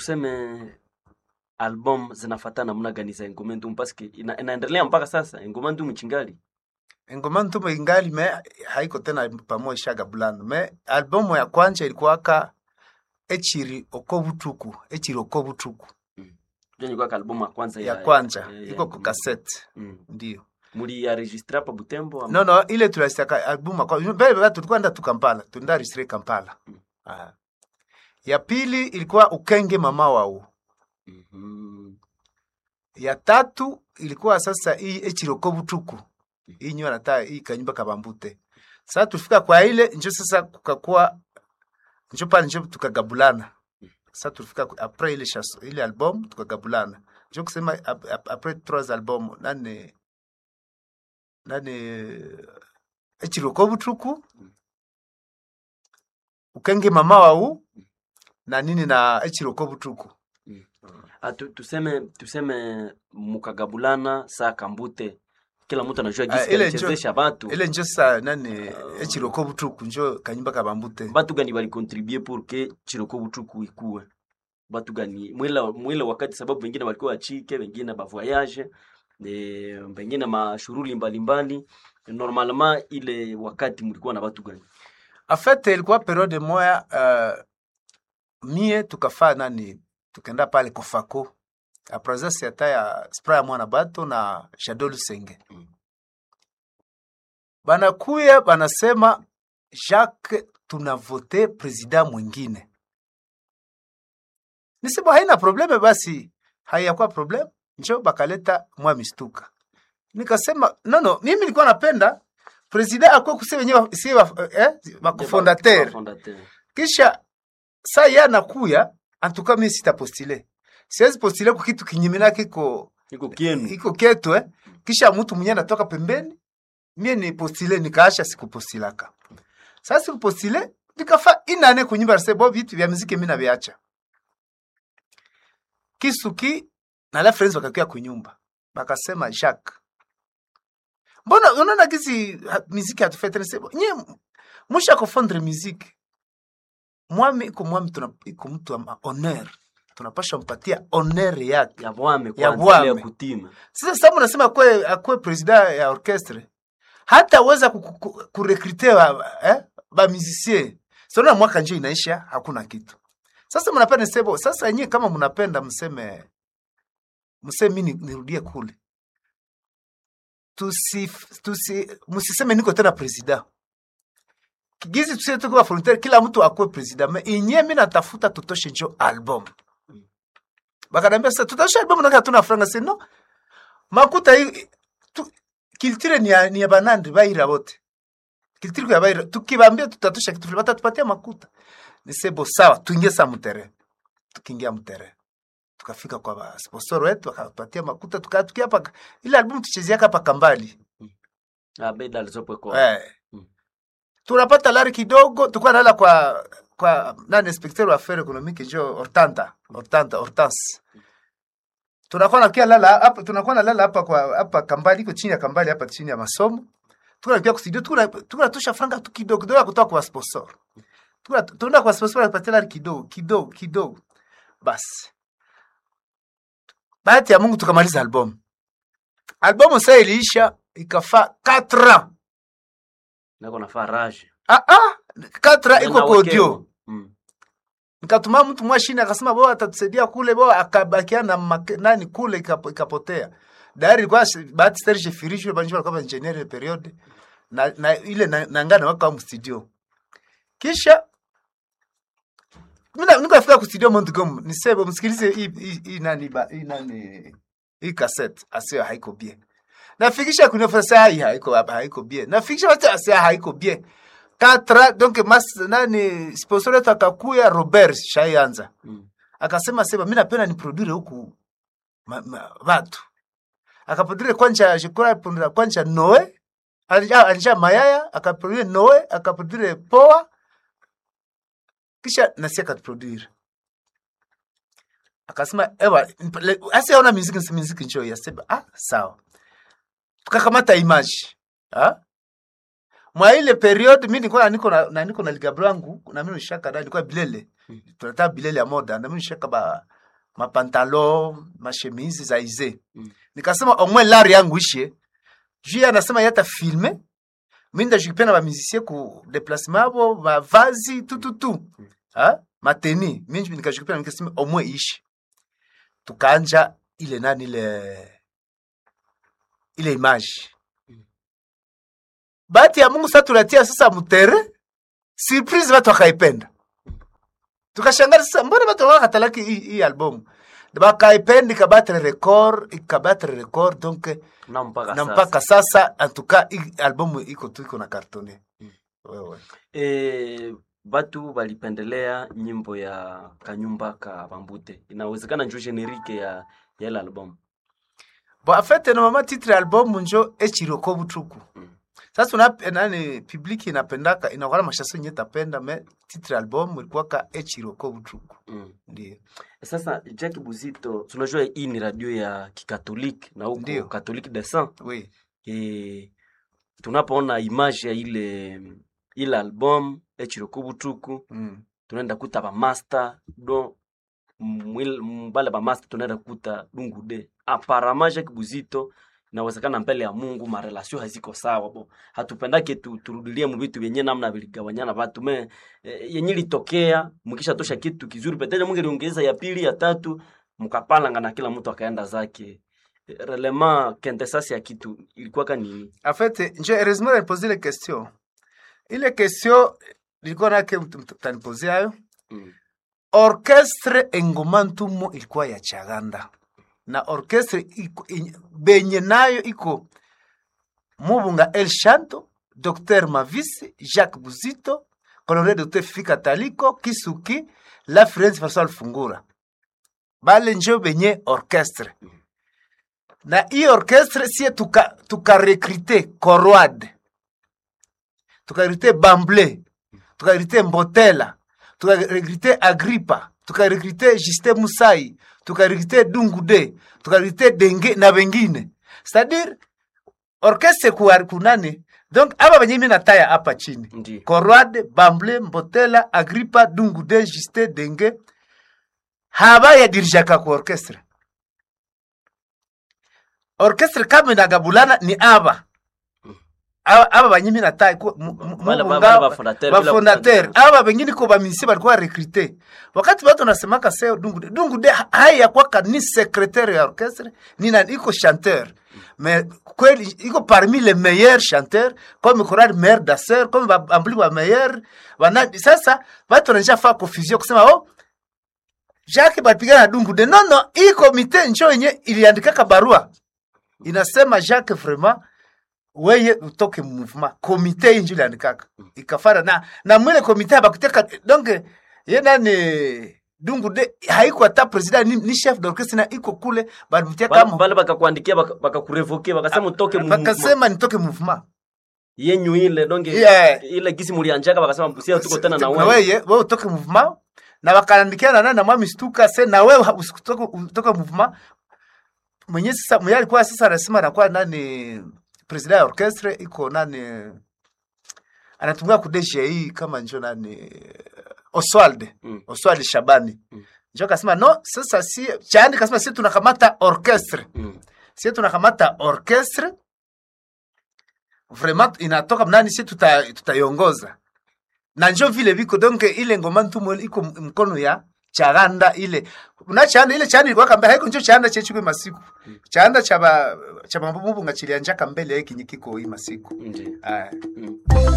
tuseme album zinafata namna gani za Ngoma Ndumu paske ina, inaendelea mpaka sasa Ngoma Ndumu chingali ngoma ntumo ingali me haiko tena pamoja shaga bulano me albumu ya kwanja ilikuwaka echiri oko butuku echiri oko butuku ndio ilikuwa ka album ya kwanza ya kwanja ya- iko ya ku Ngoma cassette Ndumu. Mm. ndio Muli ya registre hapa Butembo ama? no no ile tulasitaka albumu kwa mbele baba tulikuwa nda tu Kampala tunda registre Kampala ah. ya pili ilikuwa ukenge mama wao Mhm. ya tatu ilikuwa sasa hii echiroko butuku hii nyo nata hii kanyumba kabambute sasa tufika kwa ile njo sasa kukakuwa njo pale njo tukagabulana sasa tulifika ku- apres ile chas, ile album tukagabulana njo kusema ap, ap, apres trois album nane nane echiroko butuku ukenge mama wau na nini na echiroko butuku Ah, tu, tuseme tuseme mukagabulana saa kambute kila mtu anajua Ah, gisi ile alichezesha batu ile njo sa nani echiroko butuku njo kanyumba kabambute batu gani balikontribue pour que chiroko butuku ikuwe batu gani mwile, mwile wakati sababu wengine walikuwa wachike wengine bavoyage e, wengine mashuruli mbalimbali normalement ile wakati mlikuwa na batu gani afete ilikuwa periode moya uh, mie tukafaa nani tukenda pale kofako apresence ata ya spra ya mwana bato na Shadow Lusenge Mm. banakuya banasema Jacques tunavote presida mwingine nisema haina probleme basi haiyakuwa probleme njo bakaleta mwa mistuka nikasema nono mimi nilikuwa napenda presida akuwe kusi wenyewe si eh, makofondateur Fondateur. kisha saa ye anakuya antuka mi sitapostile siwezi postile kwa kitu kinyimina kiko iko kienu iko ketu eh. kisha mtu mwenye anatoka pembeni mie ni postile nikaasha sikupostilaka sasa sikupostile nikafa inane kunyumba nase bo vitu vya muziki mimi naviacha kisuki na la friends wakakia kunyumba bakasema Jacques mbona unaona gizi ha- muziki hatufete nase nye musha kufondre muziki mwami iko mwami tuna iko mtu wa honor tunapasha mpatia honor yake ya bwame Ya kwanza ile ya bwame. kutima sasa sababu nasema akwe akwe president ya orchestre hata weza kurekrute ba, eh, ba musicien sona mwaka nje inaisha hakuna kitu sasa mnapenda sebo sasa nyie kama mnapenda mseme mseme mimi nirudie kule tusi tusi msiseme niko tena president kigizi tusie tuko wa volontaire kila mtu akwe president me inye mimi natafuta tutoshe njo album bakanambia sasa tutoshe album na hatuna franga sino makuta hii tu, kiltire ni ya, ni ya banandi baira bote kiltire ya baira tukibambia tutatosha kitu fulani batatupatia makuta ni sebo sawa tuingie sa mtere tukiingia mtere tukafika kwa ba sponsor wetu akatupatia makuta tukatukia hapa ile album tuchezea hapa kambali ah beda alizopo kwa eh Mm. tunapata lari kidogo tulikuwa nalala kwa kwa nani inspecteur wa affaires économiques jo Hortanta Hortanta Hortense tunakuwa nakia lala hapa tunakuwa nalala hapa kwa hapa kambali iko chini ya kambali hapa chini ya masomo tunakuwa kustudio tukuna tunatosha franga tu kidogo kidogo ya kutoka kwa sponsor Tuna- tunaenda kwa sponsor anapatia lari kidogo kidogo kidogo basi bahati ya Mungu tukamaliza album albumu sasa iliisha ikafaa 4 ans nako nafaa rage ah ah 4 ans iko Nenda kwa audio wakeo. mm. nikatuma mtu mwashini akasema bo atatusaidia kule bo akabakia na make, nani kule ikapo- ikapotea dari ilikuwa shi- bahati Serge Firisho banjua alikuwa engineer ile period na, na ile na, nangana waka mu studio kisha mimi niko afika ku studio Montgomery nisebe msikilize hii hii- hii nani ba hii nani hii cassette asio haiko bien nafikisha kunifasa hai haiko hapa haiko bien nafikisha watu asio haiko bien katra donc mas nani sponsor wetu akakuya Robert Shayanza Mm. akasema sema mimi napenda ni produire huku ma, ma, watu akaproduire kwanja jikora produire kwanja Noe alija alija mayaya akaproduire Noe akaproduire Poa kisha nasi akaproduire akasema ewa asi aona muziki muziki njoo yasema ah sawa tukakamata image ah mwa ile period mi nilikuwa niko na, na niko na ligabro yangu na mimi nishaka da nilikuwa bilele Mm. tunataka bilele ya moda na mimi nishaka ba mapantalo mashemizi za ize Mm. nikasema omwe lari yangu ishe juu anasema yata filme mi ndajikipia na bamusicie ku déplacement abo bavazi tututu ha mateni mi nikajikipia nikasema omwe ishi tukaanja ile nani ile ile image bahati ya mungu sasa tunatia sasa mutere surprise watu wakaipenda tukashangara sasa mbona watu wakatalaki hii hii album bakaipenda ikabatre record ikabatre record donc na mpaka na sasa. mpaka sasa antuka hii albumu iko tu iko na kartone wewe E, batu balipendelea nyimbo ya kanyumba ka bambute inawezekana njo generike ya ya ile album bo afete na mama titre album njo echiroko butuku Mm. sasa una nani public inapendaka inakuwa mashaso nye tapenda me titre album ilikuwa ka echiroko butuku mm. ndio Sasa Jack Buzito, tunajua hii ni radio ya kikatoliki na huko Ndio. Catholique de Saint. oui E, tunapoona image ya ile ile album echirokubutuku mm. tunaenda kuta bamaster do mwil- mbale bamaster tunaenda kuta dungude aparama Jacques Buzito inawezekana mbele ya Mungu marelasio haziko sawa bo hatupendake tu, turudilie mu vitu vyenye namna viligawanyana watu me e, yenye litokea mkisha tosha kitu kizuri peteja Mungu aliongeza ya pili ya tatu mkapalanga na kila mtu akaenda zake E, relema quintessence ya kitu ilikuwa ka nini en fait njo heureusement nalipoze ile question ile question nilikuwa nake mtanipoze hayo mm. orchestre engoma ntumo ilikuwa ya chaganda na orchestre iko, in, benye nayo iko mubunga el shanto dr mavisi jacques buzito colonel dr fika taliko kisuki la friends farsal fungura bale njo benye orchestre na hii orchestre sie tuka, tuka rekrite corwad tukarekrite bamble tukarekrite mbotela tukarekrite agripa tukarekrite juste musai tukarekrite dungude tukarekrite denge na wengine c'est-à-dire orchestre kuari kunani donc aba benye mi nataya hapa chini ndi korwade bamble mbotela agripa dungude juste denge haba yadirijaka ku orchestre orchestre kama inagabulana ni aba aba aba banyimi natai ku- mu- mu- Wale ba- mubunga- wale bafondateur bila bafondateur kutangaza. aba bengine ko bamisi balikuwa rekrute wakati watu nasemaka seo dungude dungude haya kwaka ni secrétaire ya orchestre ni na iko chanteur mais kweli iko parmi les meilleurs chanteurs comme chorale meilleur danseur comme bambuli ba meilleur wana sasa watu wanaisha fa confusion kusema oh Jacques balipigana na dungude no no hii komite njo yenye iliandikaka barua inasema Jacques vraiment weye utoke mouvement komite hii njo iliandikaka ikafara na na mwele komite abakuteka donc ye nani dungude haiko hata president ni, ni chef d'orchestre na iko kule balimtia Bale- kama bale bakakuandikia baka- bakakurevoke bakasema utoke mu- bakasema nitoke mouvement yenyu ile donge Yeah. ile gisi mulianjaka bakasema mpusia tuko tena na na wewe weye wewe utoke mouvement na wakaandikia na nani na mwami stuka se na wewe ha- usitoke utoke mouvement mwenye sasa mwenye alikuwa sasa anasema anakuwa nani president ya orchestre iko nani anatumia ku DGI kama njo nani Oswald Mm. Oswald Shabani Mm. njo kasema no sasa si chani kasema si tunakamata orchestre Mm. si tunakamata orchestre vraiment inatoka nani si tuta tutaiongoza na njo vile viko donc ile ngoma ntumo iko m- mkono ya chaganda ile na chanda ile chanda ilikuwa kamba haiko njo chanda chechukwe masiku chanda chaba chaba mubunga chilianjaka mbele yake kinyikiko hii masiku Ndi. aya Mm.